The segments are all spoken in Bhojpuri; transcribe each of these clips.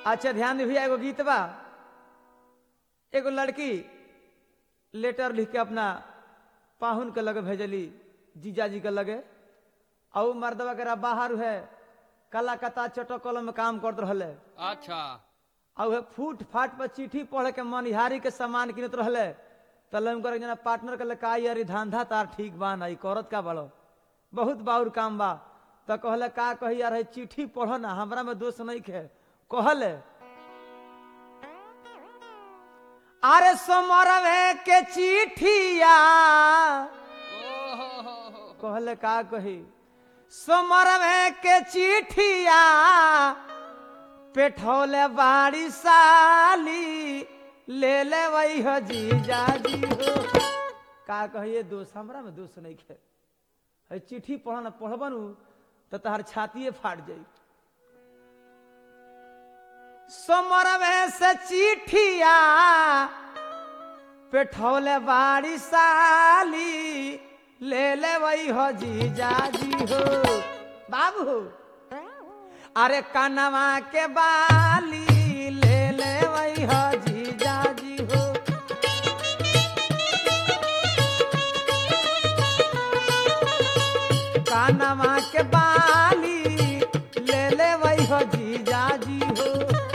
अच्छा ध्यान दे भैया एगो गीत बा एगो लड़की लेटर लिख के अपना पाहुन के लगे भेजली जीजा जी के लगे और मर्दवा के बाहर है कला कता चटो कलम में काम करते रहले अच्छा और उहे फूट फाट पर चिट्ठी पढ़ के मनिहारी के सामान किनत रहले तलम कर जना पार्टनर के का यार धांधा तार ठीक बा ना ई करत का बड़ो बहुत बाउर काम बा तो कहले का कही यार है चिट्ठी पढ़ो ना हमरा में दोष नहीं खे कहले अरे समरवे के चिट्ठिया ओहो कहले का कही समरवे के चिट्ठिया पेठौले बाड़ी साली ले ले वही हो जीजा जी हो का कहिए दोस्त हमरा में दोस्त नहीं खे है चिट्ठी पढ़ न पढ़बनु तो तहर छातिए फाट जाई समरवे से चिट्ठिया पेठौले बाड़ी साली ले ले वही हो जीजा जी हो बाबू अरे कनवा के बाली ले ले वही हो जीजा जी हो कनवा के बाली ले ले वही हो जीजा जी हो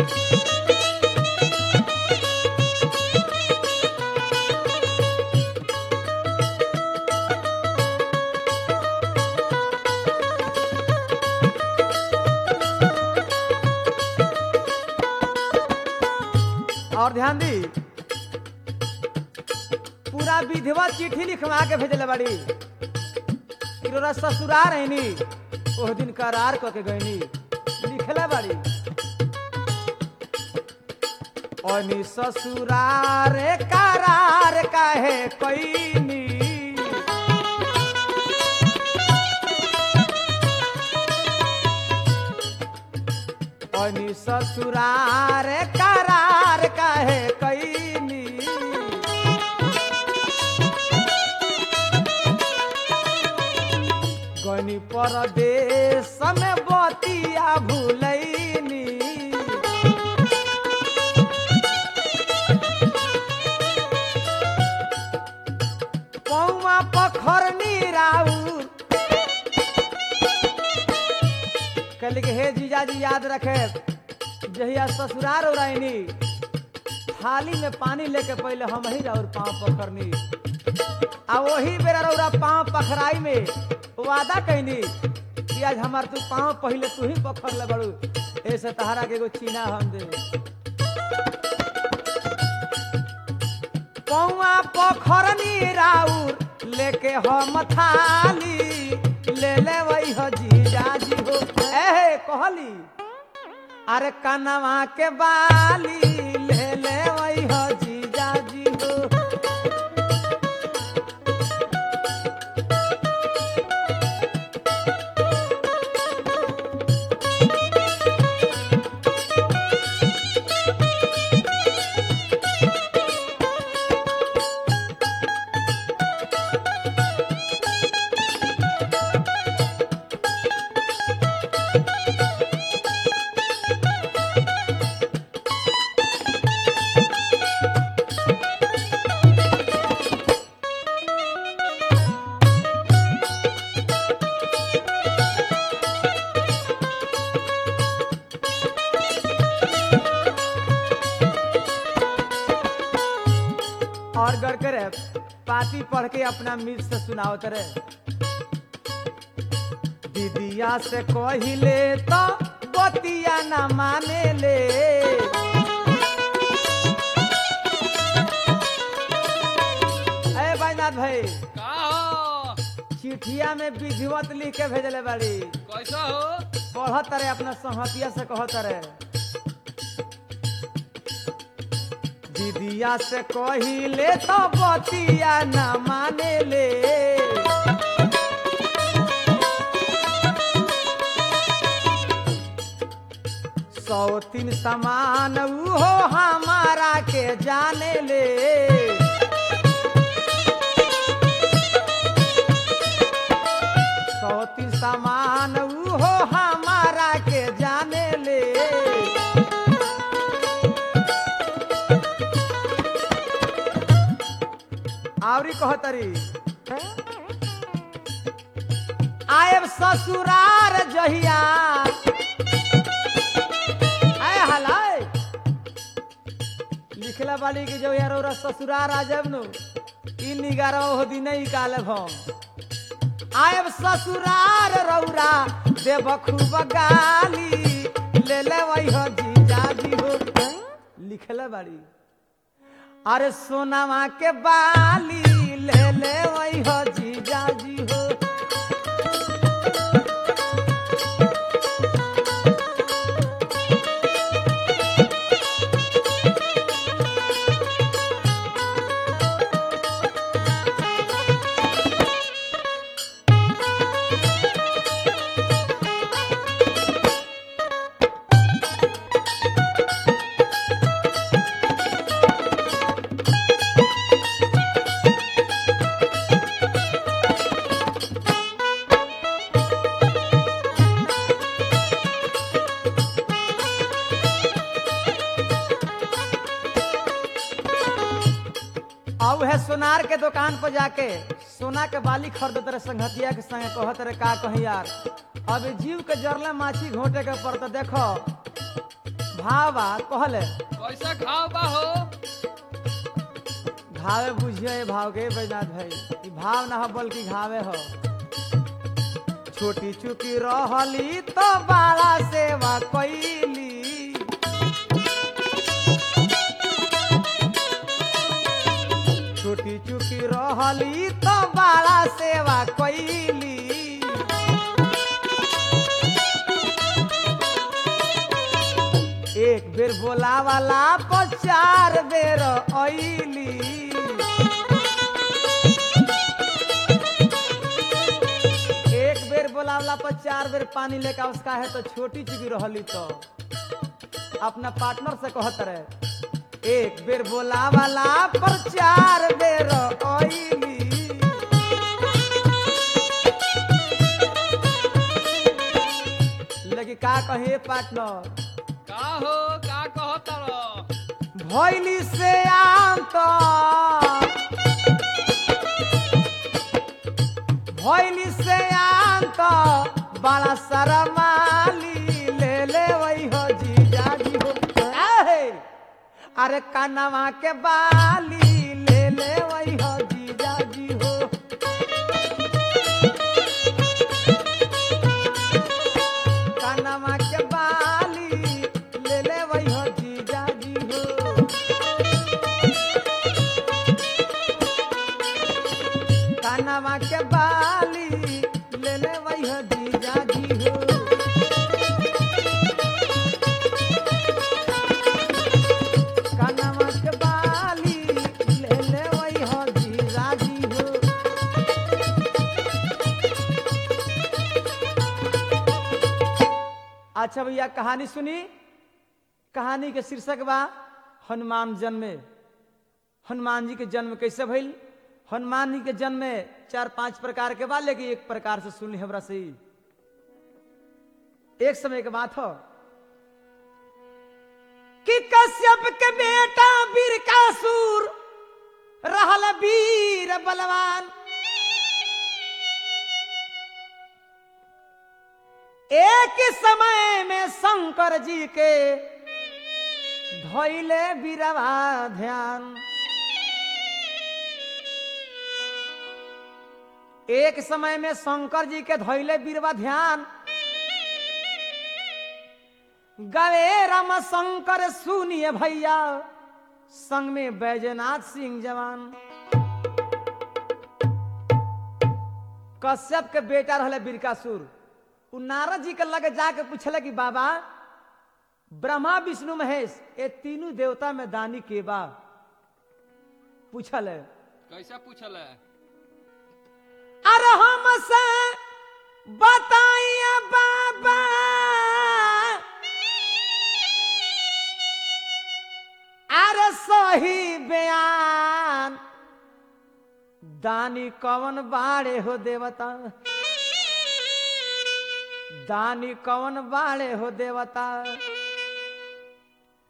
और ध्यान दी पूरा विधवा चिट्ठी लिखवा के भेजले बाड़ी इरोरा ससुरार है नी ओह दिन करार क के गईनी लिखले बाड़ी ओनी ससुरार करार काहे कईनी ओनी ससुरार करार काहे कईनी गनी परदेश में बतिया भूलैनी पौवा पखरनी राउर कहले कि हे जीजाजी याद रखे जहिया ससुरार उड़ाइनी थाली में पानी लेके पहले हम ही और पाँव पखरनी आ वही बेरा रौरा पाँव पखराई में वादा कैनी कि आज हमार तू पाँव पहले तू ही पखर ले बड़ू ऐसे तहरा के एगो चीना हम दे पौवा पखरनी राउर लेके हम थाली ले ले वही हो जीजा जी हो एहे कहली अरे कनवा के बाली ले ले वही हो जीजा जी हो और गढ़ करे पाती पढ़ के अपना मित से सुनाओ तरे दीदिया से कहिले तो बतिया न माने ले अरे भाईनाथ भाई का हो चिठिया में विधिवत लिख के भेजले बाड़ी कैसा हो पढ़त रे अपना सहतिया से कहत रे दीदिया से कहिले तो बतिया न माने ले सौ तीन समान हो हमारा के जाने ले सौती समान ऊ हो हमारा के जाने ले कहतरी आयब ससुरार जहिया आय हलाय लिखला बाली कि जो यार ओरा ससुरार आ जब नु ई निगारा हो दिन ही कालब हम आयब ससुरार रौरा देव खूब गाली ले ले वही हो जीजा जी हो लिखला बाड़ी अरे सोनामा के बाली ले ले वही हो जीजा जी हो अब है सोनार के दुकान पर जाके सोना के बाली खरीदत रहे संगतिया के संगे कहत रहे का कही यार अब जीव के जरले माछी घोटे के पड़त देखो भावा कहले कैसा खाओ बा हो घावे बुझिए ये भाव के बैनाथ भाई ई भाव ना हो बल्कि घावे हो छोटी चुकी रहली तो बाला सेवा कैली छोटी चुकी रहली तो बाला सेवा कैली एक बेर बोलावाला पर चार बेर ऐली एक बेर बोलावला पर चार बेर पानी लेके उसका है तो छोटी चुकी रहली तो अपना पार्टनर से कहत रहे एक बेर बोलावाला पर चार बेर ऐली लगी का कहे पार्टनर का हो का कहो तारो भैली से आम तो भैली से आम तो बड़ा सारा माली ले ले वही हो जीजा जी हो आहे! अरे कानवा के बाली ले ले वही हो जीजा जी हो कानवा के बाली ले ले वही हो जीजा जी हो कानवा के बाली ले ले वही हो जीजा जी हो कानवा के बाली ले ले वही हो जीजा जी हो अच्छा भैया कहानी सुनी कहानी के शीर्षक बा हनुमान जन्मे हनुमान जी के जन्म कैसे भइल हनुमान जी के जन्म में चार पांच प्रकार के बा लेकिन एक प्रकार से सुन ली हमरा से ही। एक समय के बात हो कि कश्यप के बेटा बीरकासुर रहल वीर बलवान एक समय में शंकर जी के धैले बीरवा ध्यान एक समय में शंकर जी के धैले बीरवा ध्यान गवे राम शंकर सुनिए भैया संग में बैजनाथ सिंह जवान कश्यप के बेटा रहले बीरकासुर उ नारद जी के लगे जाके पूछले कि बाबा ब्रह्मा विष्णु महेश ये तीनों देवता में दानी के बा पूछल है कैसा पूछल है अरे हमसे बताइए बाबा अरे सही बयान दानी कवन बाड़े हो देवता दानी कवन बाड़े हो देवता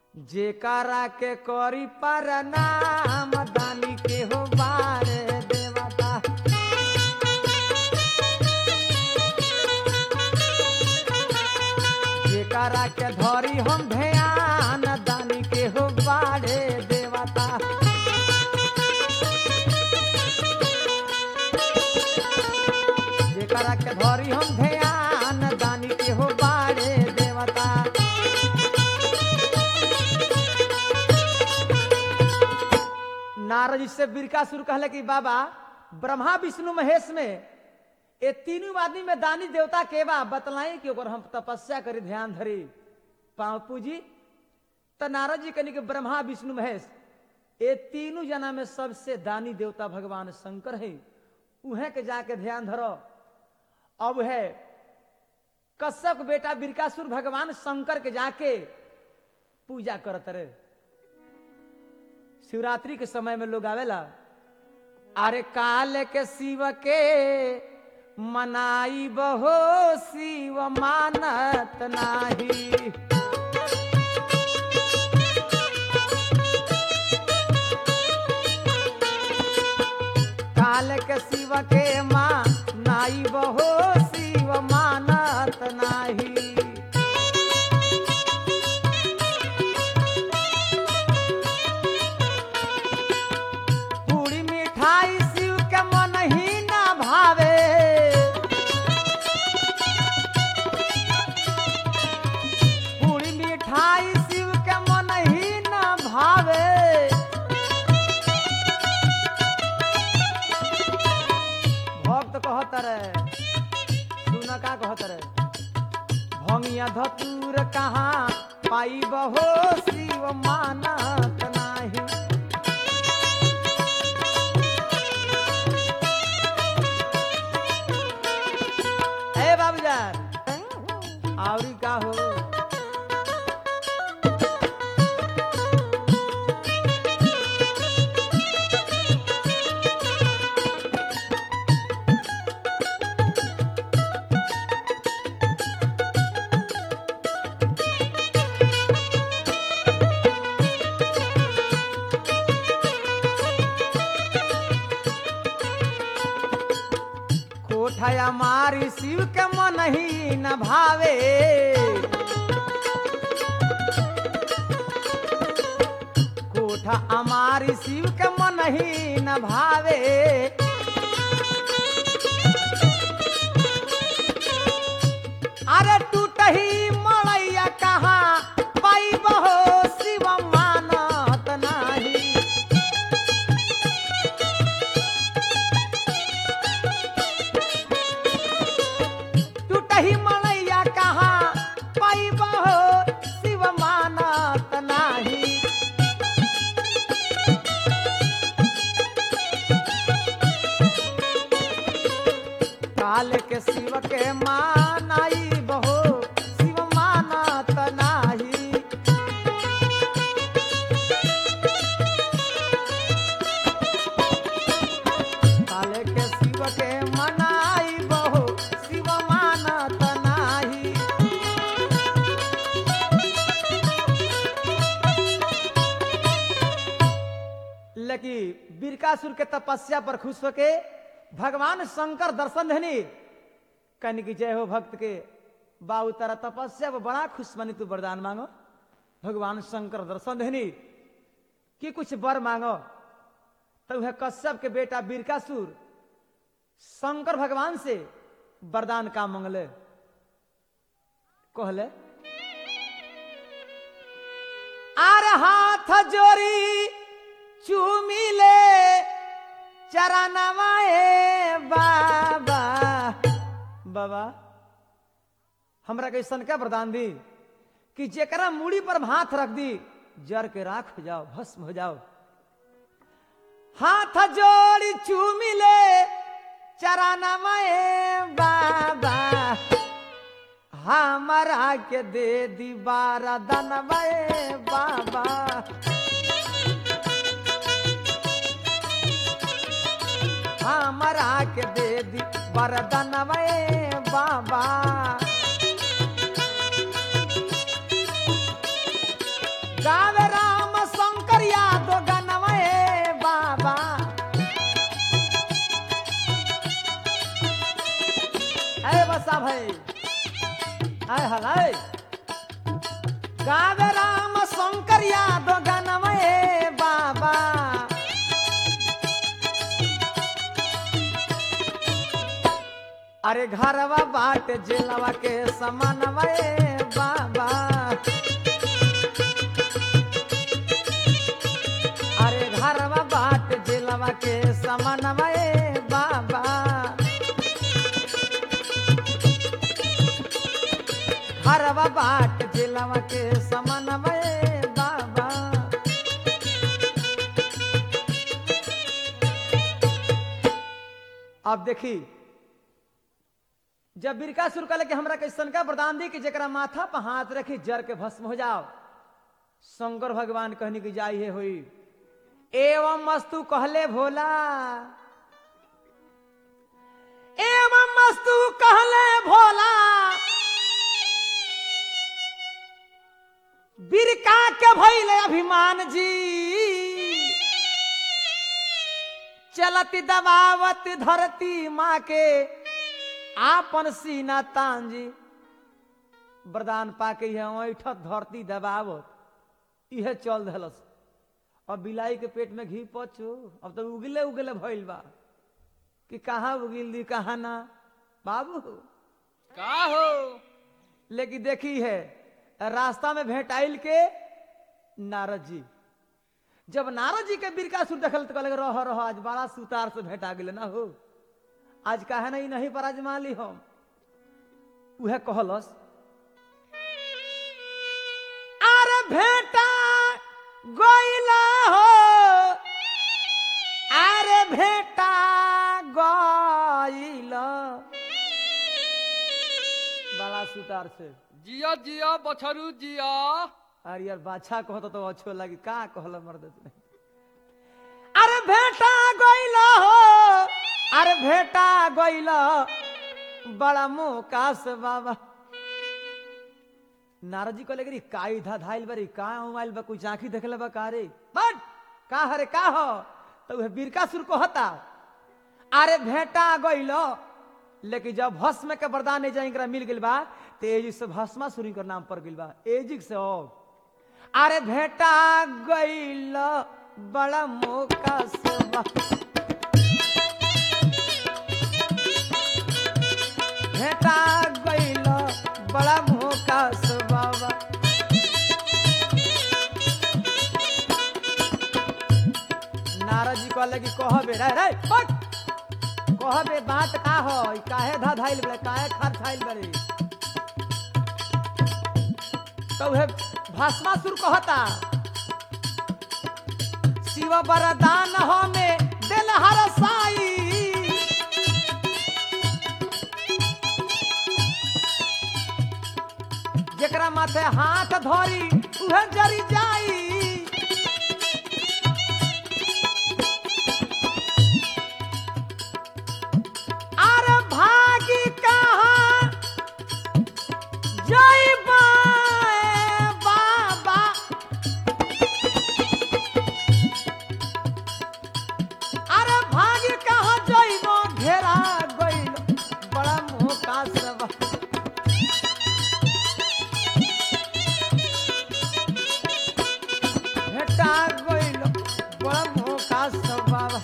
जेकारा के करी पर नाम दानी के हो बारे देवता जेकरा के धरी हम ध्यान दानी के हो बाड़े देवता जेकरा के धरी हम ध्यान दानी के हो बाड़े देवता नारद जी से बिरकासुर कहले कि बाबा ब्रह्मा विष्णु महेश में ये तीनों आदमी में दानी देवता के बा बतलाई कि ओकर हम तपस्या करी ध्यान धरी पाँव पूजी तो नारद जी कहनी कि ब्रह्मा विष्णु महेश ये तीनों जना में सबसे दानी देवता भगवान शंकर है उहे के जाके ध्यान धरो अब है कश्यप के बेटा बिरकासुर भगवान शंकर के जाके पूजा करत रहे शिवरात्रि के समय में लोग आवेला अरे काल के शिव के मनाई बहो शिव मानत नाही काल के शिव के माँ नाई बहो शिव मानत नाही पूरी मिठाई शिव के मन ही ना भावे पूरी मिठाई शिव के मन ही ना भावे भक्त कहत रहे सुन का कहत रहे भंगिया धतूर कहाँ पाई बहो शिव मानत नाही ए बाबूजान आवरी का हो कोठया मारी शिव के मन ही न भावे कोठा हमारी शिव के मन ही न भावे अरे टूट ही मड़ैया कहाँ पाई बहो शिव मानत नाही टूटही मलैया कहाँ पाई बहो शिव मानत नाही काल के शिव के मानाई बहो शिव मानत नाही काले के शिव के मनाई बहो शिव मानत नाही लेकिन बिरकासुर के तपस्या पर खुश होके भगवान शंकर दर्शन देनी कहनी की जय हो भक्त के बाबू तारा तपस्या पर बड़ा खुश बनी तू वरदान मांगो भगवान शंकर दर्शन देनी कि कुछ वर मांगो तो वह कश्यप के बेटा बिरकासुर शंकर भगवान से वरदान का मंगले कहले आर हाथ जोरी चूमिले चरणवाए बाबा बाबा हमरा कैसन का वरदान दी कि जेकरा मूड़ी पर हाथ रख दी जर के राख हो जाओ भस्म हो जाओ हाथ जोड़ी चूमिले चरणवाए बाबा हमरा के दे दी बारा दनवाए बाबा हमरा के दे दी वरदनवे बाबा गावे राम शंकर यादव गनवे बाबा अरे बसा भाई हाय हाय गावे राम शंकर यादव गनवे बाबा अरे घरवा बाट जेलवा के समानवा ए बाबा अरे घरवा बाट जेलवा के समानवा ए बाबा घरवा बाट जेलवा के समानवा ए बाबा अब देखी जब बिरका सुर कले कि हमरा कैसन का वरदान दी कि जरा माथा पर हाथ रखी जर के भस्म हो जाओ शंकर भगवान कहनी की जाई है हुई एवं मस्तु कहले भोला एवं मस्तु कहले भोला बिरका के भैले अभिमान जी चलती दबावत धरती माँ के आपन सीना तांजी वरदान पाके है ऐठत धरती दबावत इहे चल धलस अब बिलाई के पेट में घी पचो अब तो उगले उगले भइल बा कि कहाँ उगिल दी कहाँ ना बाबू का हो लेकिन देखी है रास्ता में भेंटाइल के नारद जी जब नारद जी के बिरका सुर देखल तो कहले रह रह आज बड़ा सुतार से भेंटा गेले ना हो आज काहे नहीं नहीं पर आजमा ली हम उहे कहलस अरे भेंटा गइला हो अरे भेंटा गइला बड़ा सुतार से जिया जिया बछरू जिया अरे यार बाछा कहत तो अच्छो लगी का कहल मर्द तू अरे भेटा गइल हो अरे भेटा गइल बड़ा मुकास बाबा नारद जी कहले कि का इधा धाइल बरी का मोबाइल बा कुछ आंखी देखले बा का रे बट का हरे का हो तो वह बिरका सुर कहता अरे भेटा गइल लेकिन जब भस्म के वरदान नहीं जाए मिल गइल बा तो एजिक से भस्मा सुरी कर नाम पर गइल बा एजिक से ओ अरे भेटा गइल बड़ा मौका से बा भेटा गइल बड़ा मौका से बाबा नारद जी कहले कि कहबे रे रे बट कहबे बात का हो ई काहे धा धाइल बड़े काहे खर खाइल बड़े तो उहे भस्मासुर कहता शिव वरदान हमें दिल हर साई जेकरा माथे हाथ धरी उहे जरी जाई अरे भागी कहाँ जय बाबा अरे भागी कहाँ जइबो घेरा गइल बड़ा मोका सब भेटा गइल बड़ा मोका सब बाबा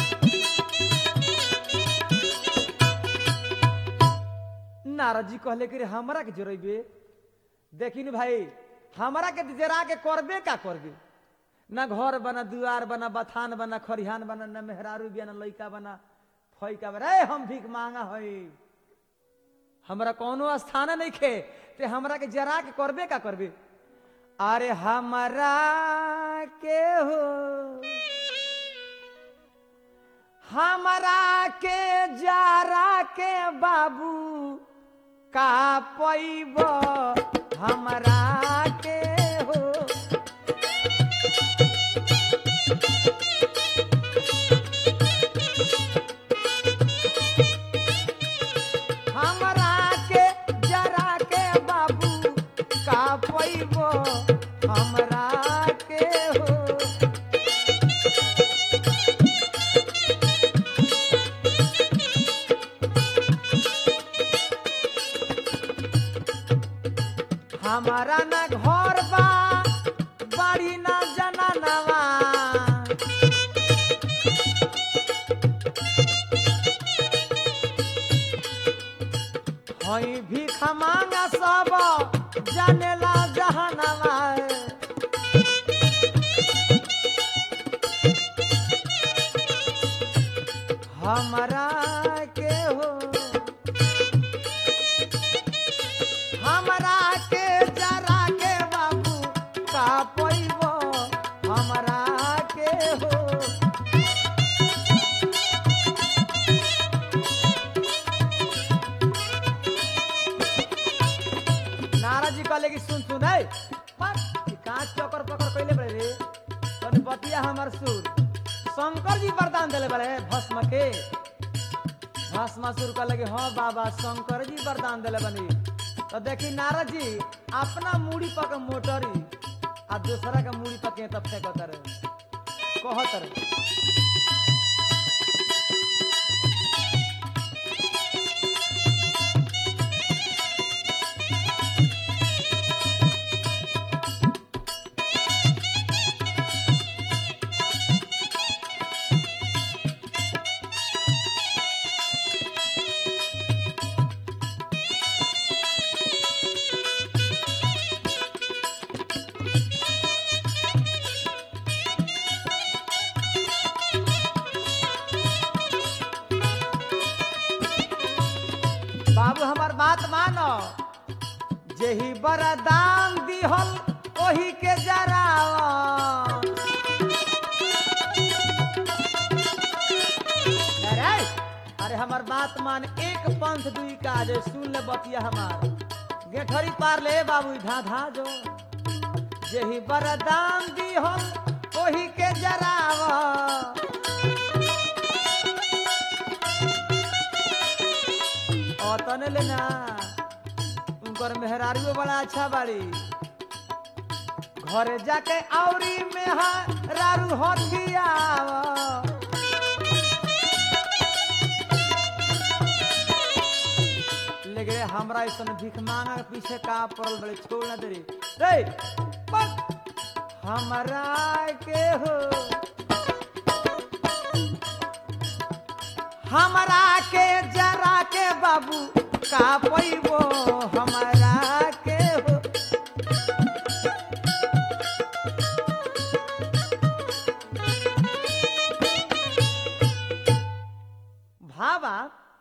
नारद जी कहले कि रे हमरा के जरेबे देखिन भाई हमरा के जरा के करबे का करबे ना घर बना दुआर बना बथान बना खरिहान बना ना मेहरारू बिया ना लइका बना फैका बना रे हम भीख मांगा हई हमरा कोनो स्थान नहीं खे ते हमरा के जरा के करबे का करबे अरे हमरा के हो हमरा के जरा के बाबू का पैब हमरा के हो हमरा के जरा के बाबू का पैब हमरा के हो हमारा ना घर बा हई भीख मांगा सब जानेला जहानवा हमरा के हो हमरा के जरा के बाबू का पैबो हमरा के हो नारद जी कहले कि सुन सुन है कांच चक्कर पकड़ कैले बड़े रे तनी बतिया हमर सुर शंकर जी वरदान देले बड़े भस्म के भस्मासुर कहले कि हाँ बाबा शंकर जी वरदान देले बनी तो देखी नारद जी अपना मूड़ी पक मोटरी आ दूसरा के मूड़ी पके तब फेंकत रहे कहत रहे बाबू हमार बात मानो जेही वरदान दिहल ओही के जरावा अरे अरे हमार बात मान एक पंथ दुई काज सुन ले बतिया हमार गेठरी पार ले बाबू धा धा जो जेही वरदान दिहल ओही के जरावा तने लेना उनकर मेहरारियो बड़ा अच्छा बाड़ी घरे जाके औरी में रारू हथिया लेकिन हमरा ऐसा भीख मांगा के पीछे का पड़ल बड़े छोड़ ना दे रे बस हमरा के हो हमरा के जरा के बाबू का पैबो हमरा के हो भाबा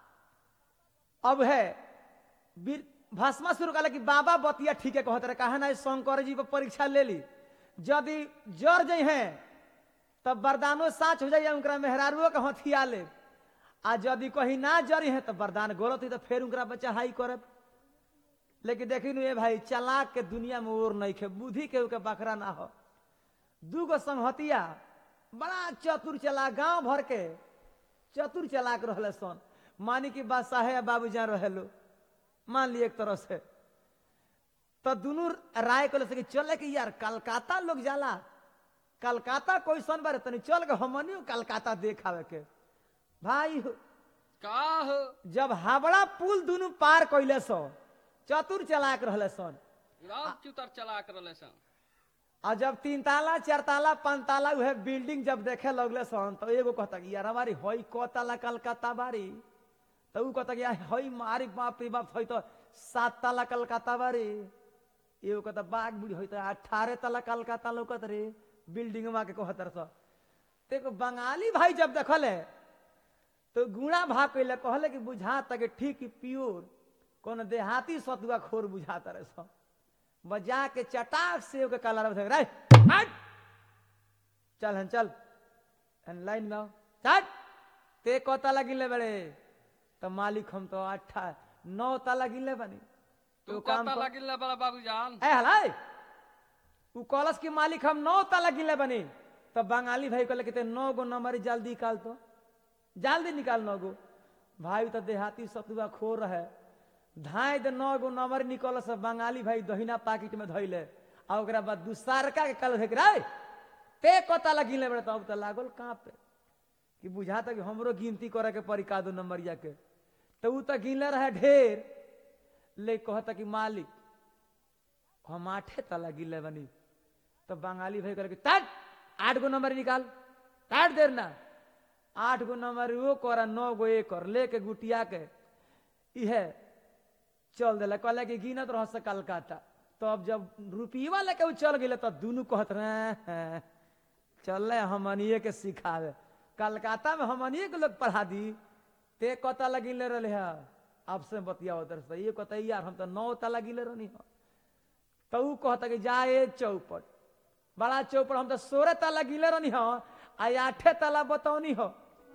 अब है वीर भस्मा शुरू कल कि बाबा बतिया ठीक है कहते रहे कहा ना शंकर जी पर परीक्षा ले ली यदि जर जाइ हैं तब वरदानो साच हो जाइए उनका मेहरारुओ के हथिया ले आ यदि कहीं ना जरी है तो वरदान गलत हुई तो फिर उनका बच्चा हाई करब लेकिन देखी नु ये भाई चलाक के दुनिया में और नहीं खे बुद्धि के उके बकरा ना हो दू गो संहतिया बड़ा चतुर चला गांव भर के चतुर चलाक रहले सन मानी की बात साहे बाबू जहाँ रहेलो मान ली एक तरह से तो दोनों राय कर सके चले कि यार कलकत्ता लोग जाला कलकत्ता कोई सन बारे तनी चल के हमनियो कलकत्ता देखावे के भाई हो, का हो जब हावड़ा पुल दोनों पार कैले सो चतुर चलाक रहले सन राम चुतर चला कर ले सन आ जब तीन ताला चार ताला पांच ताला उहे बिल्डिंग जब देखे लगले सन तो एगो कहता कि यार हमारी हई क ताला कलकत्ता बारी तो ऊ कहता कि यार हई मारी बाप रे बाप हई तो सात ताला कलकत्ता बारी एगो कहता बाग बुढ़ी हई तो अठारह ताला कलकत्ता लौकत रे बिल्डिंग के कहत रह देखो बंगाली भाई जब देखले तो गुणा भाग कैले कहले कि बुझा तक ठीक प्योर कौन देहाती सतुआ खोर बुझाता रहे सब बजा के चटाक से ओके कलर में रे हट चल हन चल हन लाइन में आओ चट ते को ताला गिनले बड़े तो मालिक हम तो अट्ठा नौ ताला गिनले बनी तू तो का काम ताला कर- गिल्ला बड़ा बाबूजान ए हलाई उ कॉलेज के मालिक हम नौ ताला गिनले बनी तो बंगाली भाई कहले कि ते नौ गो नंबर जल्दी निकाल तो जल्दी निकाल नौ गो भाई तो देहाती सतुआ खो रहे धाय दे नौ गो नंबर निकल से बंगाली भाई दहिना पाकिट में धैले आ ओकरा बाद दूसरका के कल फेंक रे ते कता लगिन ले बड़े तब तो लागल कहाँ पे कि बुझाता कि हमरो गिनती करे के पड़ी का दो नंबरिया के तो ऊ तो गिनले रहे ढेर ले कहता कि मालिक हम आठे तला गिनले बनी तो बंगाली भाई करे कि तट आठ गो नंबर निकाल तट देर ना आठ गो नंबर वो कर नौ गो एक कर लेके गुटिया के इहे चल दिला कहला कि गिनत रह से कलकत्ता तब जब रुपीवा लेके उ चल गए तब दुनू कहत रहे चल हमनिए के सिखावे कलकत्ता में हमनिए के लोग पढ़ा दी ते कता लगिले रहे है अब से बतिया उधर से ये कहता यार हम तो नौ तला गिले रहनी हो तो ऊ कहता कि जाए चौपट बड़ा चौपट हम तो सोलह तला गिले रहनी हो आ आठे तला बतौनी हो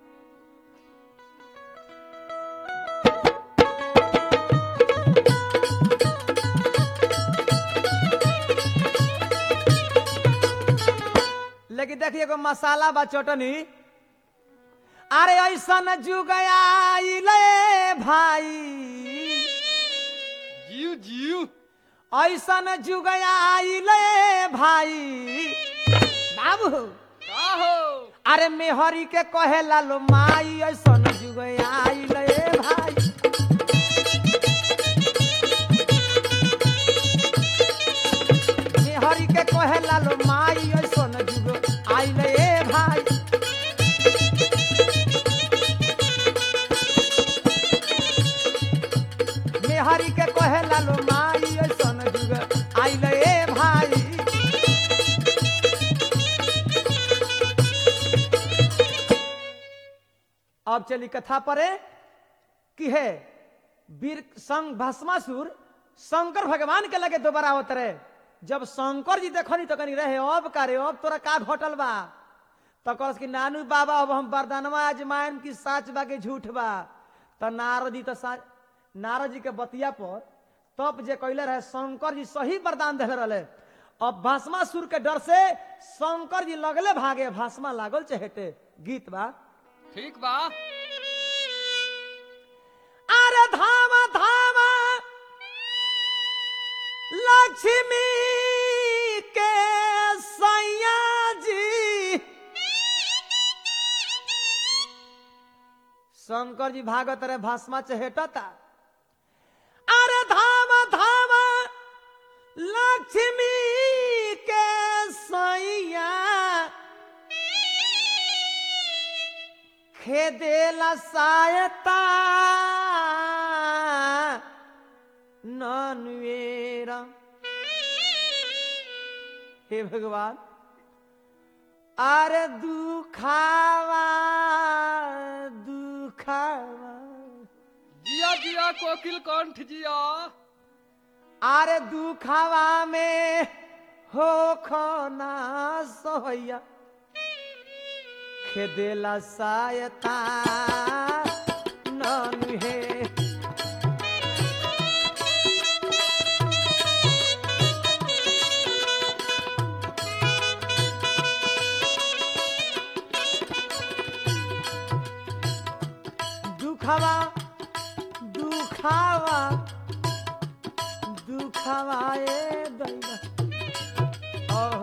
लेकिन देखिए एगो मसाला बा चटनी अरे ऐसा जुग आइले भाई जीव जीव ऐसा जुग आइले भाई बाबू का हो अरे मेहरी के कहे लालो माई ऐसा जुग आइले भाई मेहरी के कहे लालो माई ऐसा जुग आइले भाई मेहरी के कहे लालो माई ऐसा जुग आइले भाई अब चली कथा परे कि है वीर संग भस्मासुर शंकर भगवान के लगे दोबारा आवत रहे जब शंकर जी देखनी तो कनी रहे अब का रे अब तोरा का घटल बा तो कहस कि नानू बाबा अब हम वरदानवा आजमायन की साच बा के झूठ बा तो नारद जी तो सा- नारद जी के बतिया पर तप जे कैले रहे शंकर जी सही वरदान देले रहे अब भस्मासुर के डर से शंकर जी लगले भागे भस्मा लागल चहेटे गीत बा ठीक बा अरे धामा धामा लक्ष्मी के सैया जी शंकर जी भागत रहे भस्मा चहेटता अरे धामा धामा लक्ष्मी के सैया खेदेला सायता ननुएरा हे भगवान अरे दुखावा दुखावा जिया जिया कोकिल कंठ जिया अरे दुखावा में हो खना सोहैया खेदेला सायता ननु हे दुखावा दुखावा दुखावा ए दैवा ओह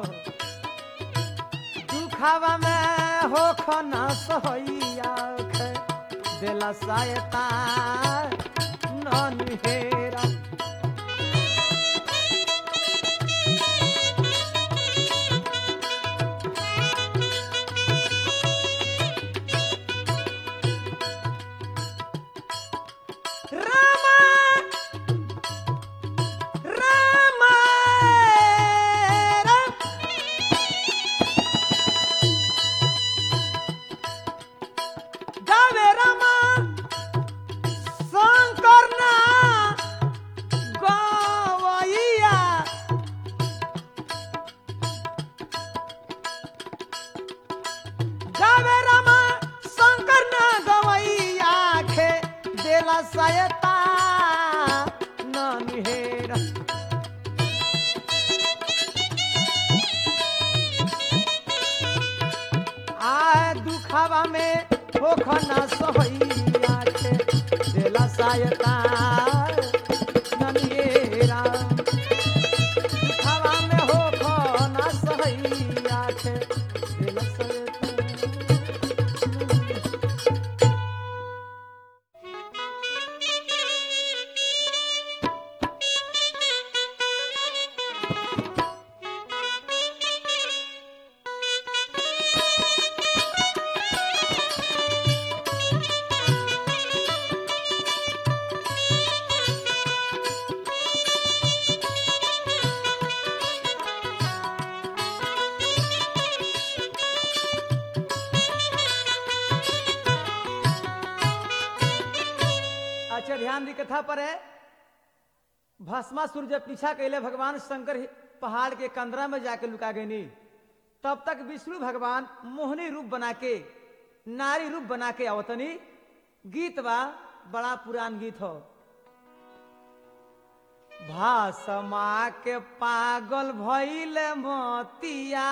दुखावा में हो खना सहैया खे देला सायता नन हेरा रामा रामा राम गावे रामा शंकर ना गवैया गावे रामा शंकर ना गवैया खे देला सयता ननिहेरा आ दुखावा में होखना सहैया के देला सायता ननिएरा दुखावा में होखना सहैया के देला सायता ध्यान दी कथा पर है भस्मासुर जब पीछा कैले भगवान शंकर ही- पहाड़ के कंदरा में जाके लुका गईनी तब तक विष्णु भगवान मोहनी रूप बना के नारी रूप बना के अवतनी गीत बा बड़ा पुरान गीत हो भासमा के पागल भइल मोतिया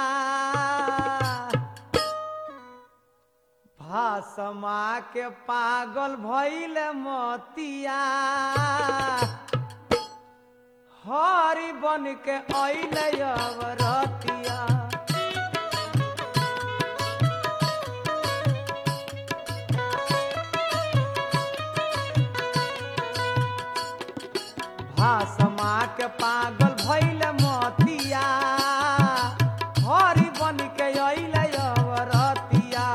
भासमा के पागल भइल मोतिया हरि बन के अइल अवरतिया भासमा के पागल भइल मोतिया हरि बन के अइल अवरतिया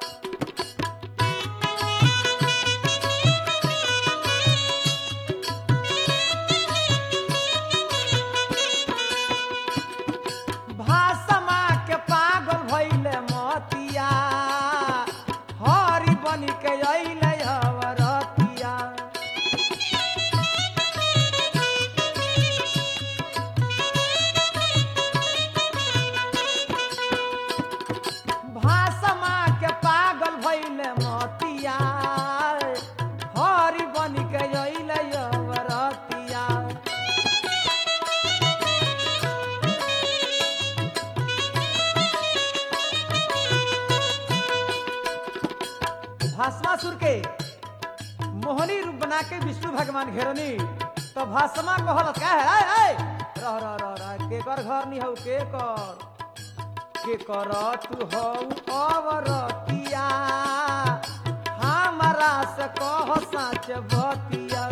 भासमा के पागल भइले मोतिया हरि बन के अइले अवरतिया भासमा के पागल भइले मोतिया हरि बन के अइले अवरतिया भास्मासुर के मोहनी रूप बना के विष्णु भगवान घेरनी तो भास्मा कहल का है आय, आय, रह रह रह रह के कर घर नहीं हऊ के कर के कर तू हऊ अवरतिया हमारा से कह साच बतिया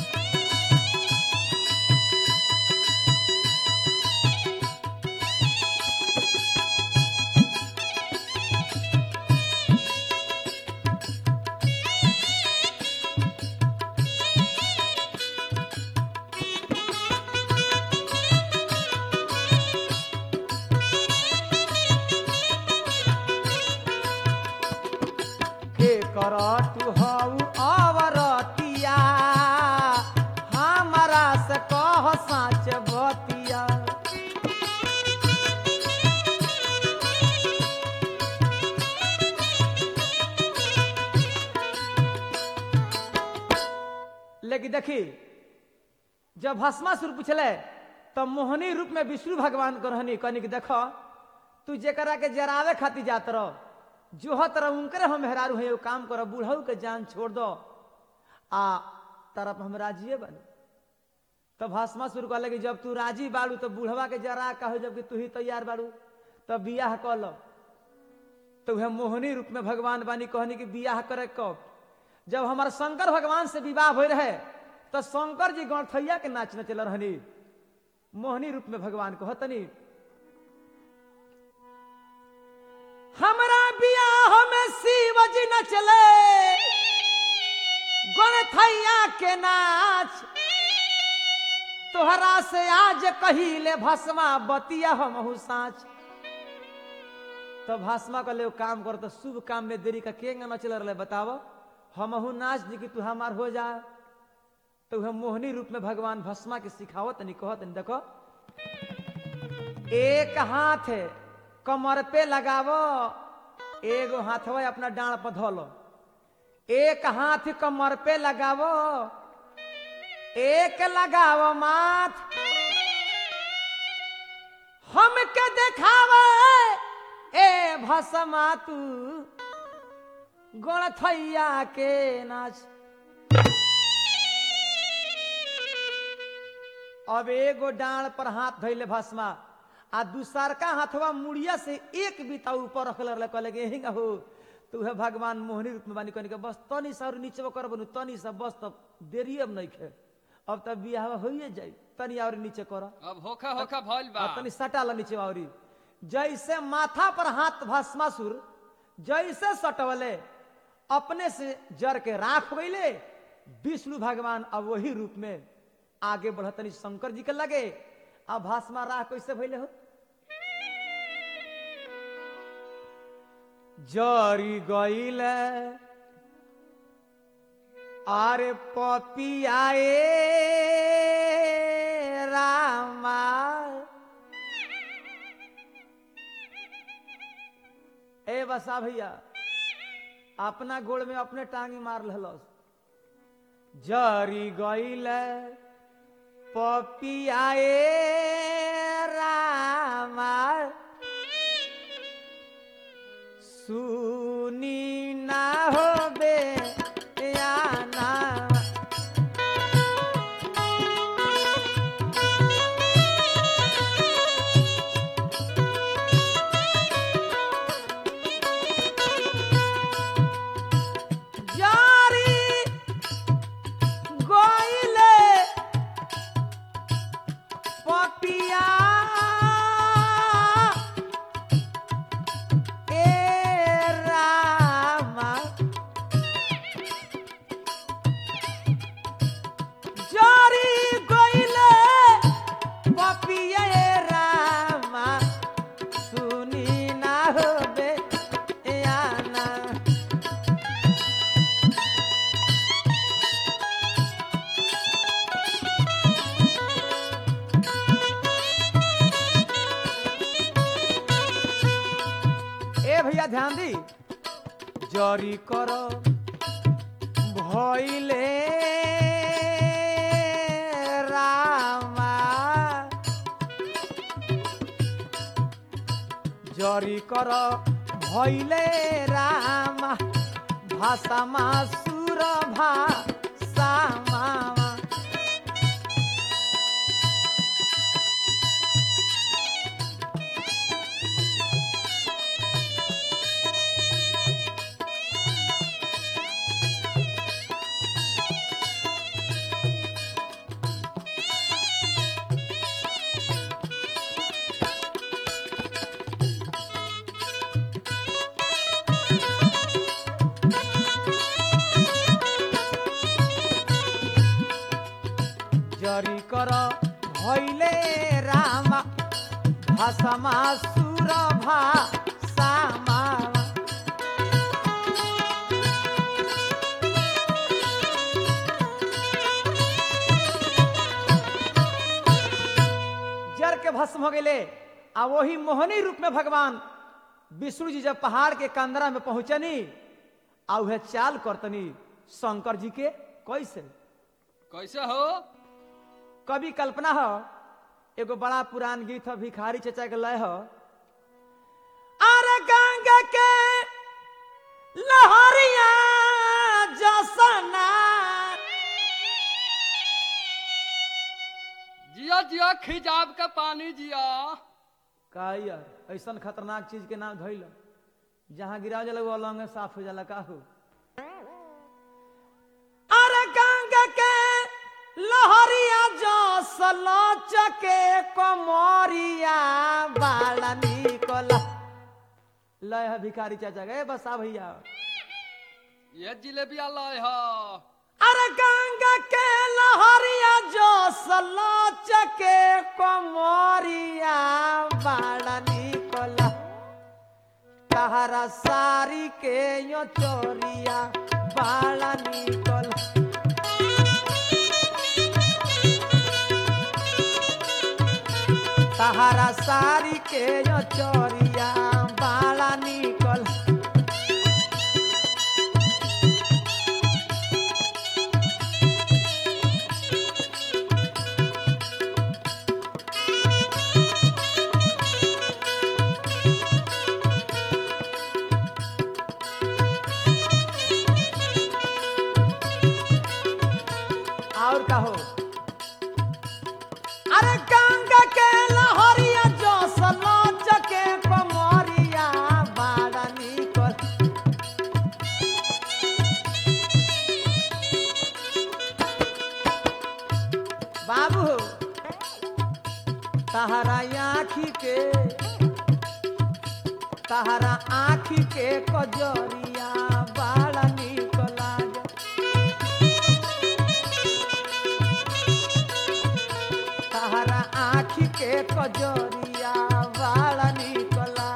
के कर तू हऊ अवरतिया हमारा से कह साच बतिया लेकिन देखी जब भस्मासुर पूछले तो मोहनी रूप में विष्णु भगवान को रहनी कहनी कि देखो तू जेकरा के जरावे खातिर जात रह जोहत रह उनकरे हम हेरारू है काम कर बूढ़ऊ के जान छोड़ दो आ तरफ हम राजिए बने तो भस्मासुर कहले कि जब तू राजी बाड़ू तो बूढ़वा के जरा कहो जब कि तू ही तैयार बाड़ू तब बियाह कर लो तो वह मोहनी रूप में भगवान बानी कहनी कि बियाह करे कब जब हमार शंकर भगवान से विवाह हो रहे तो शंकर जी गौरथैया के नाच नचल रहनी मोहनी रूप में भगवान कहतनी हमरा बियाह में शिव जी नचले गौरथैया के नाच तोहरा से आज कहिले भस्मा बतिया हम साँच तो भस्मा का ले काम करो तो शुभ काम में देरी का के न चल रहे बताओ हमहू नाच दी कि तू हमार हो जा तो वह मोहनी रूप में भगवान भस्मा के सिखाओ तनी कहो तनी देखो एक हाथ है कमर पे लगावो एगो हाथवा अपना डांड पर धोलो एक हाथ कमर पे लगावो एक लगावो माथ हमके देखावे ए भस्मा तू गणथैया के नाच अब एगो डांड पर हाथ धैले भस्मा आ दूसरका हाथवा मुड़िया से एक बीता ऊपर रखल रहले कहले कि यही हो तो वह भगवान मोहनी रूप में बानी कहने के बस तनी सा और नीचे कर बनू तनी सा बस तब देरी अब नहीं खे अब तब बियाह होइए जाई तनी और नीचे कर अब होखा होखा भइल बा आ तनी सटा ला नीचे औरी जैसे माथा पर हाथ भस्मासुर जैसे सटवले अपने से जर के राख गईले विष्णु भगवान अब वही रूप में आगे बढ़तनी शंकर जी के लगे अब भस्मा राह कैसे भइले हो जरी गईले अरे पपियाए रामा ए बसा भैया अपना गोड़ में अपने टांगी मार लहलस जरी गईल पपियाए रामा सुनी ना होबे या ना जारी गइले पपिया ए रामा जारी गइले पपिया ए रामा सुनी ना होबे या ना ए भैया ध्यान दी जरी कर भइले रामा जरी कर भइले रामा भाषामा सुर भाषामा जरी कर भइले रामा भाषामा सुर भाषामा जर के भस्म हो गेले आ वही मोहनी रूप में भगवान विष्णु जी जब पहाड़ के कंदरा में पहुंचनी आ उहे चाल करतनी शंकर जी के कैसे कैसे हो कभी कल्पना हो एगो बड़ा पुरान गीत हो भिखारी चचा के लय हो अरे गंगा के लहरिया जसना जिया जिया खिजाब के पानी जिया का यार ऐसन खतरनाक चीज के नाम धइल जहां गिरा जाला वो अलंग साफ हो जाला का हो अरे गंगा के लहरिया जसल चके कमरिया बाला निकल लय है भिखारी चाचा गए बसा भैया ये जिलेबी लय हो अरे गंगा के लहरिया जसल चके कमरिया बाला निकल कहरा सारी के यो चोरिया बाला निकल तहारा सारी के यो चोरिया बाला निकल और कहो अरे गंगा के लहरिया जो सलोच के कमरिया बाड़ा निकल बाबू तहरा आँखी के तहरा आँखी के कजरिया बाड़ा निकला तहरा आँखी के कजरिया बाड़ा निकला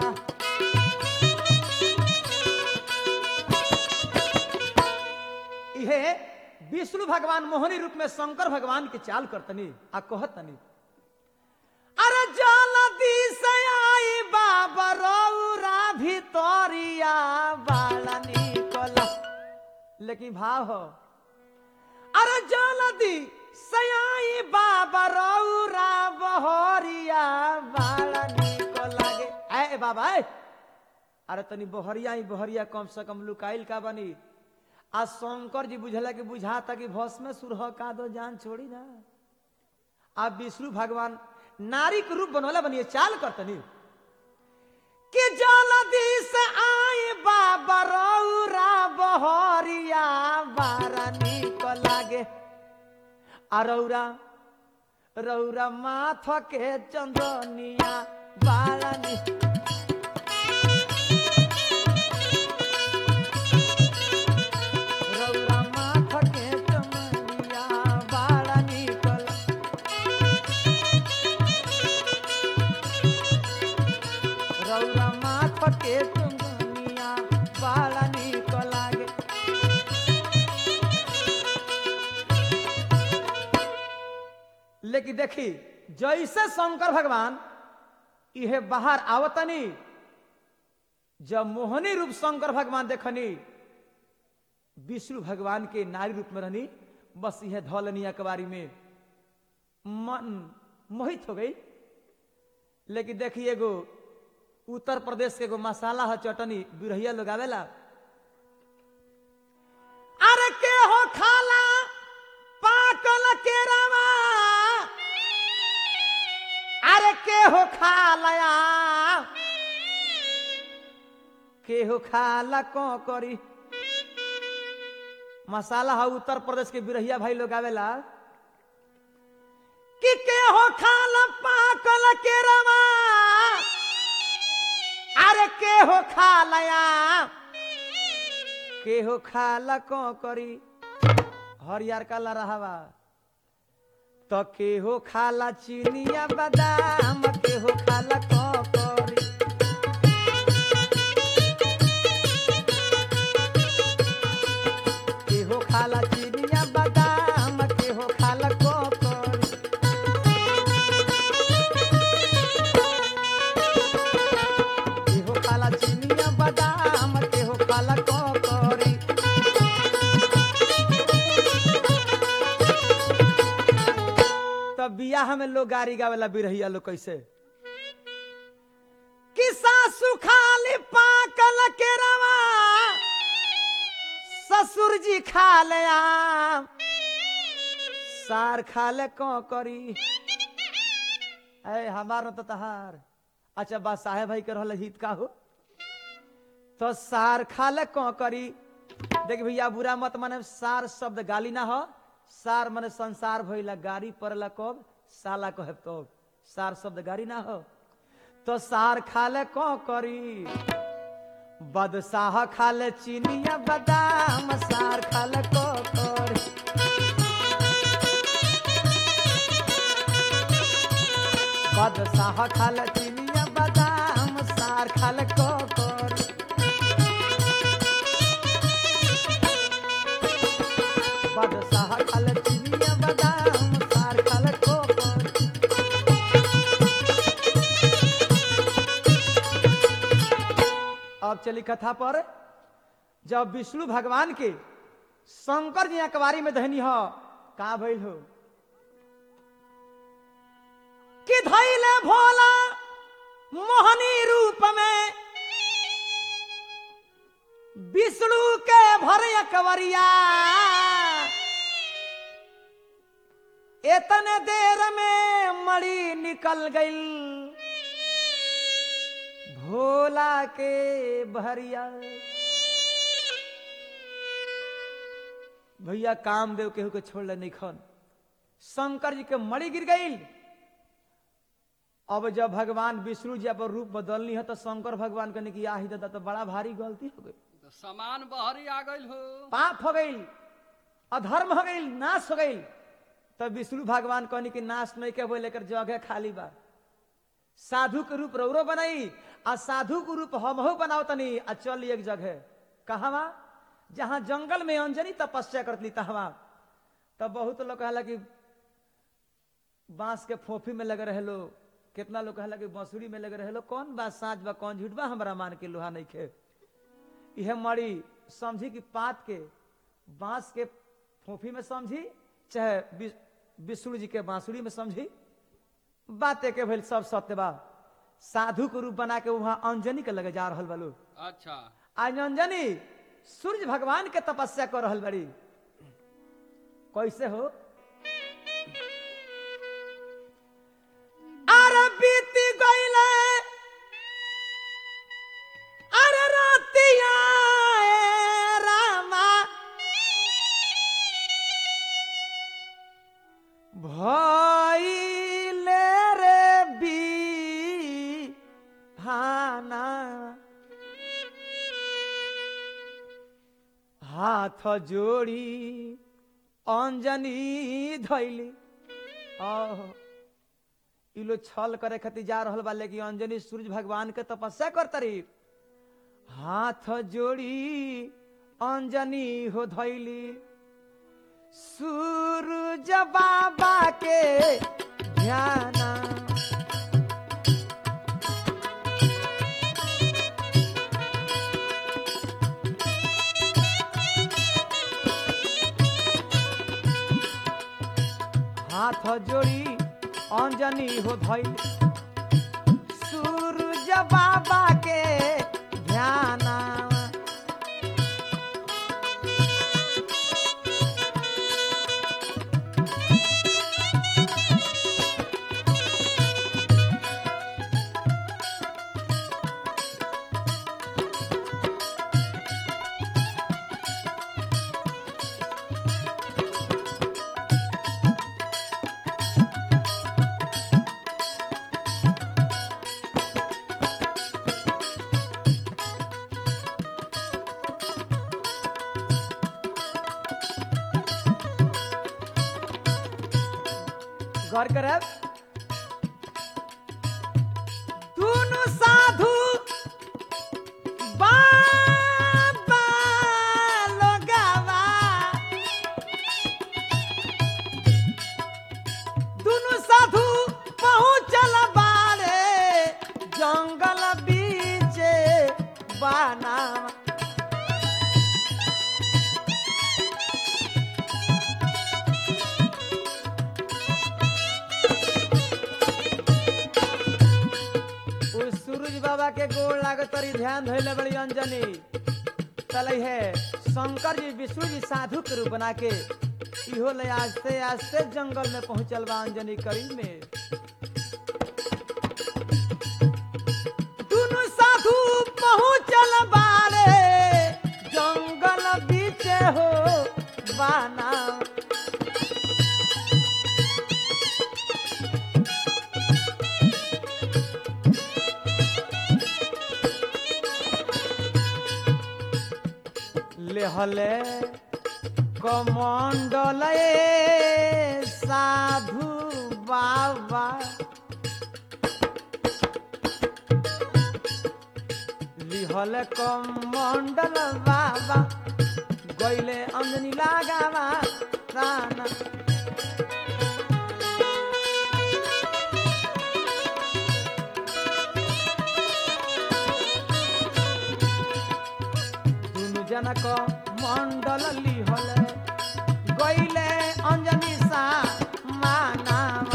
इहे विष्णु भगवान मोहनी रूप में शंकर भगवान के चाल करतनी आ कहतनी अरे जलदी से आई बाबा रौरा भितरिया बाला निकला लेकिन भाव हो अरे जलदी से आई बाबा रौरा बहरिया बाला निकला गे ए बाबा ए अरे तनी बहरिया ही बहरिया कम से कम लुकाइल का बनी आ शंकर जी बुझला कि बुझाता कि भस्म सुरह का दो जान छोड़ी ना आ विष्णु भगवान नारी के रूप बनवला बनिए चाल करतनी कि जलदी से आए बाबा रौरा बहरिया बारा निक लागे आ रौरा रौरा माथ के चंदनिया बारा निक रौरा माथ के चमनिया बाड़ा निकल रौरा माथ के चमनिया बाड़ा निकल लागे लेकिन देखी जैसे शंकर भगवान इहे बाहर आवतनी जब मोहनी रूप शंकर भगवान देखनी विष्णु भगवान के नारी रूप में रहनी बस यह धौलनी अकबारी में मन मोहित हो गई लेकिन देखिए एगो उत्तर प्रदेश के एगो मसाला है चटनी बिरहिया लोग आवेला अरे के हो खाला पाकल के रवा अरे के हो खालया के हो खाला को करी मसाला है उत्तर प्रदेश के बिरहिया भाई लोग आवेला कि के हो खाल पाकल के रवा अरे के हो खालया के हो खाला को करी हरियर काला रहवा तो के हो खाला चीनिया बादाम के हो खाला को करी केहो खाला चिनिया बादाम केहो खाला कोकरी केहो खाला चिनिया बादाम केहो खाला कोकरी तब बियाह में लोग गाड़ी गावेला बिरहिया लोग कैसे कि सासु खाली पाकल के रवा ससुर जी खा ले आम सार खा ले को करी ऐ हमार न तो तहार अच्छा बा साहेब भाई के रहल हित का हो तो सार खा ले को करी देख भैया बुरा मत माने सार शब्द गाली ना हो सार माने संसार भइला गाड़ी पड़ला कब साला कहे तो सार शब्द गाड़ी ना हो तो सार खा ले को करी बदशाह खाले चीनिया बादाम सार खाले कोकर बदशाह खाले चीनिया बादाम सार खाले कोकर बदशाह खाले चीनिया बादाम सार खाले कोकर अब चली कथा पर जब विष्णु भगवान के शंकर जी अकबारी में धनी हो का भइल हो कि धैले भोला मोहनी रूप में विष्णु के भर अकबरिया इतने देर में मड़ी निकल गई भोला के भरिया भैया कामदेव केहू के छोड़ ले नहीं खन शंकर जी के मड़ी गिर गई अब जब भगवान विष्णु जी अपन रूप बदलनी है तो शंकर भगवान कहने की आही दादा तो बड़ा भारी गलती हो गई तो सामान बहरी आ गइल हो पाप हो गई अधर्म हो गई नाश हो गई तब विष्णु भगवान कहनी कि नाश नहीं के बोले लेकर जगह खाली बा साधु के रूप रौरो बनाई आ साधु के रूप हमहू बनाओ तनी आ चल एक जगह कहवा जहां जंगल में अंजनी तपस्या करतली तहवा तब बहुत लोग कहला कि बांस के फोफी में लगे रहे लो कितना लोग कहला कि बांसुरी में लगे रहे लो कौन बात साँच बा कौन झूठ बा हमरा मान के लोहा नहीं खे यह मड़ी समझी कि पात के बांस के फोफी में समझी चाहे वि- विष्णु जी के बांसुरी में समझी बात के भइल सब सत्य बा साधु के रूप बना के वहां अंजनी के लगे जा रहल बालू अच्छा आज अंजनी सूर्य भगवान के तपस्या कर रहल बड़ी कैसे हो अरे बीती गईले अरे रातिया ए रामा भइले रे बी भाना हाथ जोड़ी अंजनी धैली आह इ लोग छल करे खातिर जा रहल बा लेकिन अंजनी सूर्य भगवान के तपस्या करतरी हाथ जोड़ी अंजनी हो धैली सूरज बाबा के ध्याना हाथ जोड़ी अंजनी हो धैल सूरज बाबा के ध्याना गौर करब दुनु साधु बाबा लोगावा दुनु साधु पहुँचल बारे जंगल बीचे बाना उस सूरज बाबा के गोड़ लागत तरी ध्यान धोइले बड़ी अंजनी चलै है शंकर जी विष्णु जी साधु के रूप बना के इहो ले आस्ते आस्ते जंगल में पहुंचल बा अंजनी करीब में दुनु साधु पहुंचल बारे जंगल बीच हो बाना लेहले कमंडल साधु बाबा लिहल कमंडल बाबा गईले अंजनी लागावा प्राण दुनु जनक मंडल लिहले गईले अंजनी सा मानावा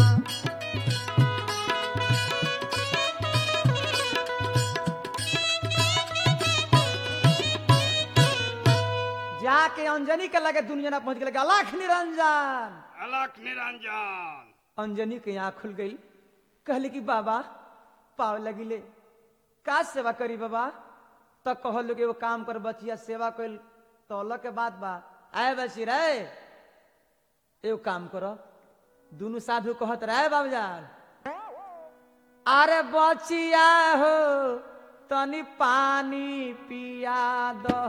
जाके अंजनी के लगे दुनु जना पहुंच गए लाख निरंजन अलख निरंजन अंजनी के आँख खुल गई कहली कि बाबा पाव लगिले का सेवा करी बाबा तो कहल कि वो काम कर बचिया सेवा कैल तो अलग के बात बा आए बची रे एगो काम करो दुनु साधु कहत रहे बाबूजान अरे बचिया हो तनी पानी पिया दो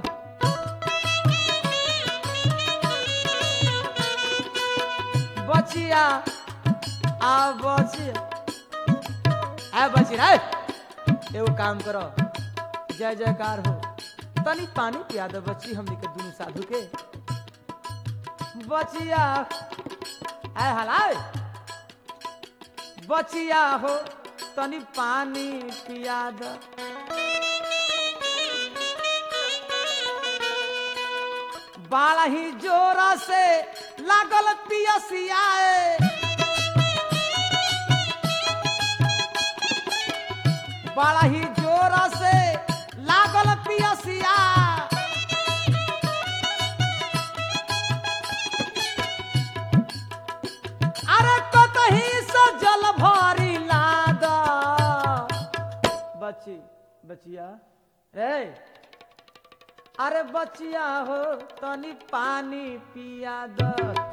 बचिया आ बचिया आ बची रे एगो काम करो जय जयकार हो तनी पानी पिया दो बच्ची हमनी के दुनू साधु के बचिया आय हलाय बचिया हो तनी पानी पिया द बाला ही जोरा से लागल पियसियाए बड़ा ही जोरा से लागल पियसिया अरे कतही से जल भरी लाद बची बचिया रे अरे बचिया हो तनी पानी पिया द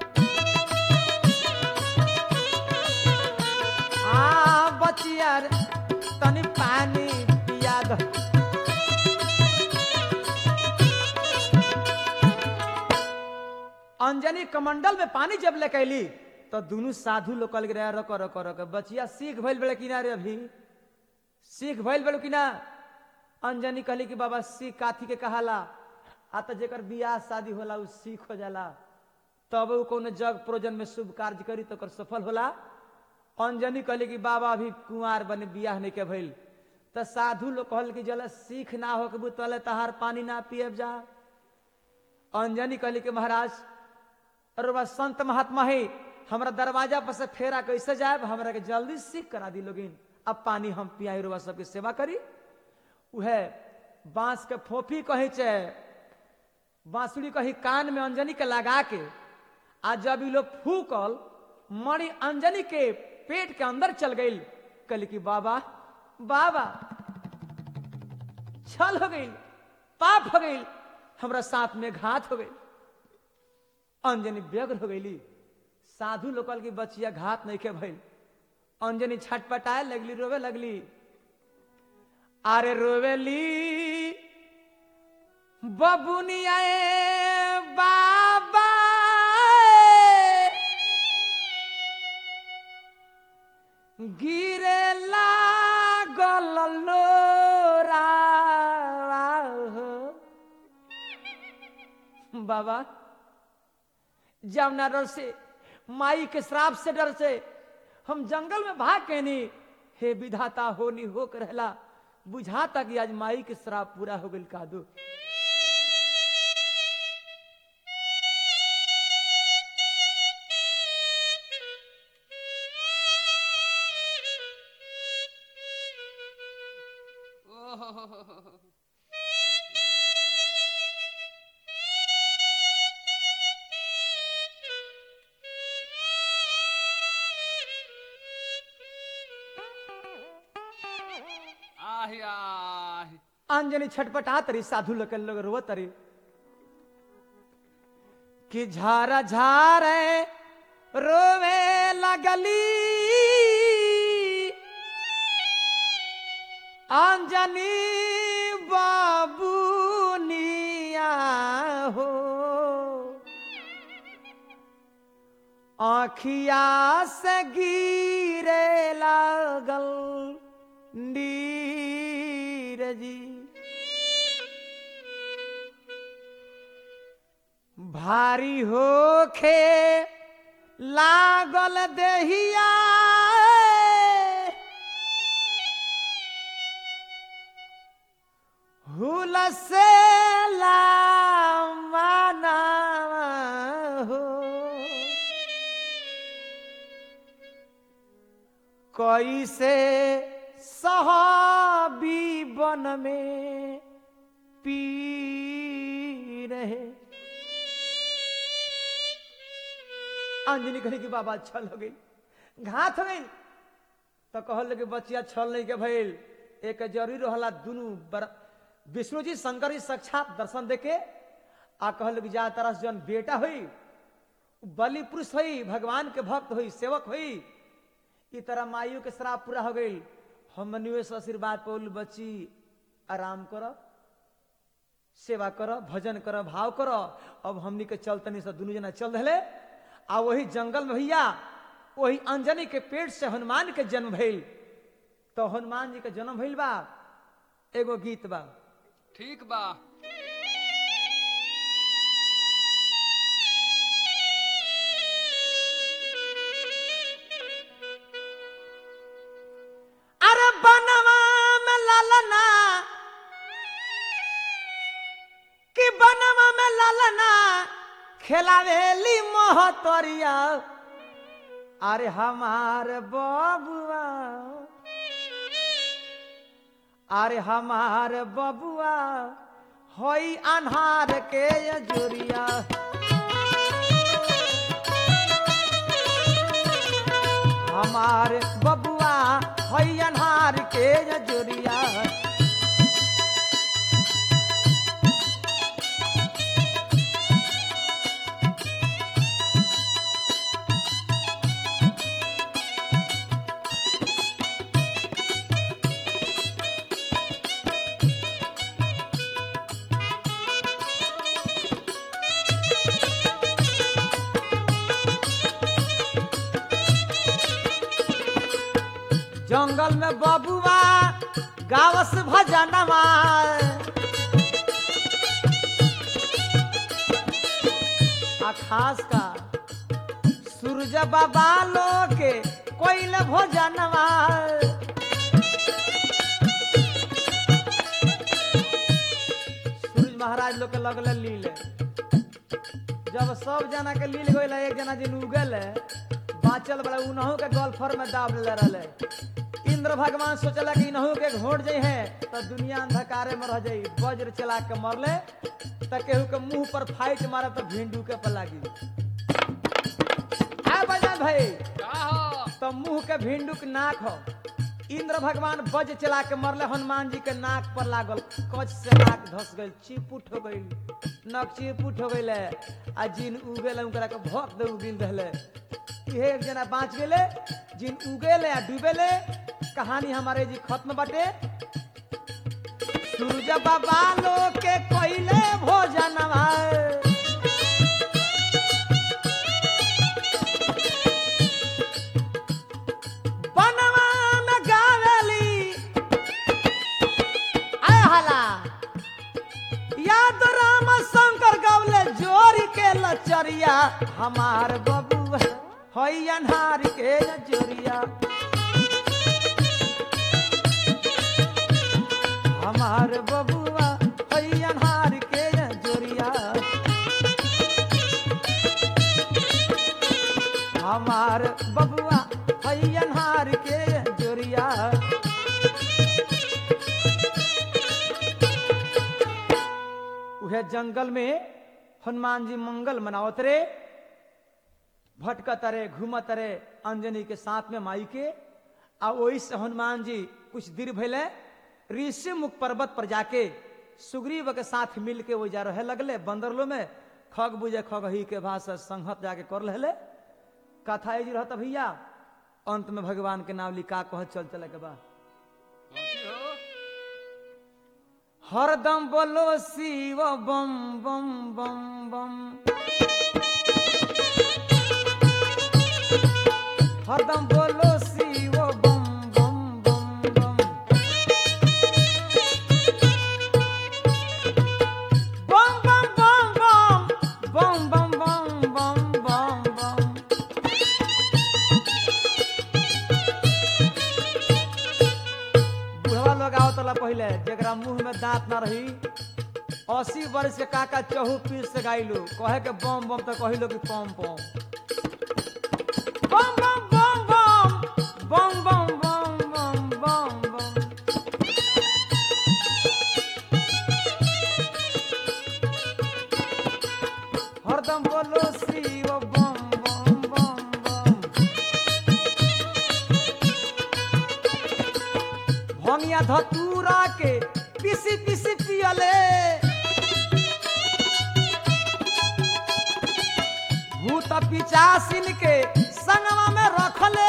आ बचिया रे, तनी पानी पिया द अंजनी कमंडल में पानी जब लेके अली तो दोनों साधु लोग कल गए रको रको रको बचिया सीख भइल बेले किनारे अभी सीख भइल बेलो कि ना अंजनी कहली कि बाबा सीख काथी के कहाला आ तो जेकर बियाह शादी होला उ सीख हो जाला तब उ कौन जग प्रोजन में शुभ कार्य करी तो ओकर सफल होला अंजनी कहली कि बाबा अभी कुंवार बने बियाह नहीं के भइल तो साधु लोग कहल कि जल सीख ना हो के तले तहार पानी ना पियब जा अंजनी कहली कि महाराज अरे बा संत महात्मा है हमरा दरवाजा पर से फेरा कैसे जाए हमरा के जल्दी सीख करा दी लोगिन अब पानी हम पियाई रुआ सबके सेवा करी उहे बांस के फोफी कही चे बांसुरी कही कान में अंजनी के लगा के आ जब ई लोग फूकल मणि अंजनी के पेट के अंदर चल गई कहली कि बाबा बाबा छल हो गई पाप हो गई हमरा साथ में घात हो गई अंजनी व्यग्र हो गई साधु लोकल की बचिया घात नहीं के भइल अंजनी छटपटाए लगली रोवे लगली अरे रोवेली बबुनिया बाबा गिरे लागल लोरा बाबा जमुना डर से माई के श्राप से डर से हम जंगल में भाग के नहीं हे विधाता होनी हो कर रहला बुझाता कि आज माई के श्राप पूरा हो गई कादू ओहो आहि आहि अंजनी छटपटा तरी साधु लोग लोग रो तरी कि झारा झारे रोवे लगली अंजनी बाबूनिया हो आखिया से गिरे लागल नीरजी भारी होखे लागल देहिया हुल से लामाना हो कैसे सहाबी बन में पी रहे अंजनी कही कि बाबा छल हो गई घात हो गई तो कहल कि बचिया छल नहीं के भइल एक जरूरी रहला दुनू बर विष्णु जी शंकर जी साक्षात दर्शन देके आ कहल कि जा तरह से जन बेटा हुई बलि पुरुष हुई भगवान के भक्त हुई सेवक हुई ई तरह माइयों के श्राप पूरा हो गई हम मनुए से आशीर्वाद पौल बची आराम कर सेवा कर भजन कर भाव कर अब हमनी के चलतनी से दुनू जना चल रहे आ वही जंगल में भैया वही अंजनी के पेट से हनुमान के जन्म भइल तो हनुमान जी के जन्म भइल बा एगो गीत बा ठीक बा खेलावेली महतरिया अरे हमार बबुआ अरे हमार बबुआ होई अन्हार के जोरिया हमार बबुआ होई अन्हार के जोरिया जंगल में बबुआ गावस भजनवा आ खास का सूरज बाबा लोग के कोइल भोजनवा सूरज महाराज लोग के लगल लीले जब सब जना के लील गईल एक जना जिन उगल बाँचल बड़ा उनहु के गल्फर में दाब ले रहे इंद्र भगवान सोचला कि इनहु के घोट जाइ है तो दुनिया अंधकारे में रह जाई वज्र चला के मरले तो केहू के मुंह पर फाइट मारे तो भिंडू के पर लागी आ बजा भाई का हो तो मुंह के भिंडू के नाक हो इंद्र भगवान वज्र चला के मरले हनुमान जी के नाक पर लागल कच से नाक धस गई चिपुट हो गई नक चिपुट हो गई आ जिन उगेले उनकरा के भोक दे उगिल दहले इहे एक जना बाँच गेले जिन उगेले आ डूबेले कहानी हमारे जी खत्म बाटे सूरज बाबा लोग के कोइले भोजनवा बनवा में गावेली आय हला याद राम शंकर गवले जोरी के लचरिया हमार बबुआ हई अन्हार के जोरिया हमार बबुआ हई अन्हार के जोरिया हमार बबुआ हई अन्हार के जोरिया उहे जंगल में हनुमान जी मंगल मनावत रे भटकत रे घूमत रे अंजनी के साथ में माई के आ वही से हनुमान जी कुछ देर भैले ऋषि मुख पर्वत पर जाके सुग्रीव के साथ मिल के वो जा रहे लगले बंदरलो में खग बुझे खग ही के भाषा संहत जाके कर ले कथा जी रहता भैया अंत में भगवान के नाम लिखा कह चल चले के बाद कौची हो हरदम बोलो शिव बम बम बम बम हरदम बोलो शिव बम बम बम बम बम बम बम बम बम बम बम बम बम बम बुढ़वा लोग आवतला पहले जेकरा मुंह में दांत ना रही अस्सी वर्ष के काका चहु पीस से गाइलो कहे के बम बम तो कहिलो कि पम पम बम बम बम बम बम बम बम बम बम बम हरदम बोलो शिव बम बम बम बम भंगिया धतूरा के पीसी पीसी पियले भूत पिचासिन के संगवा में रखले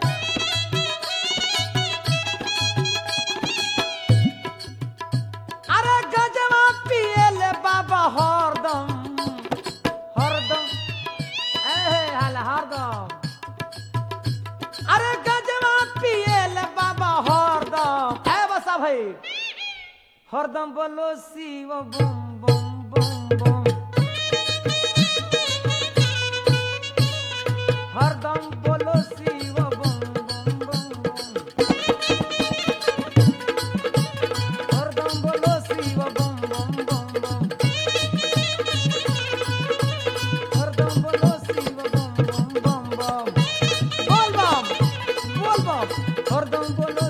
अरे गजवा पियले बाबा हरदम हरदम ए हाला हरदम अरे गजवा पियल बाबा हरदम ए बसा भाई हरदम बोलो शिव बम बम बम बम हरदम बोलो शिव बम बम बम बम हरदम बोलो शिव बम बम बम बम हरदम बोलो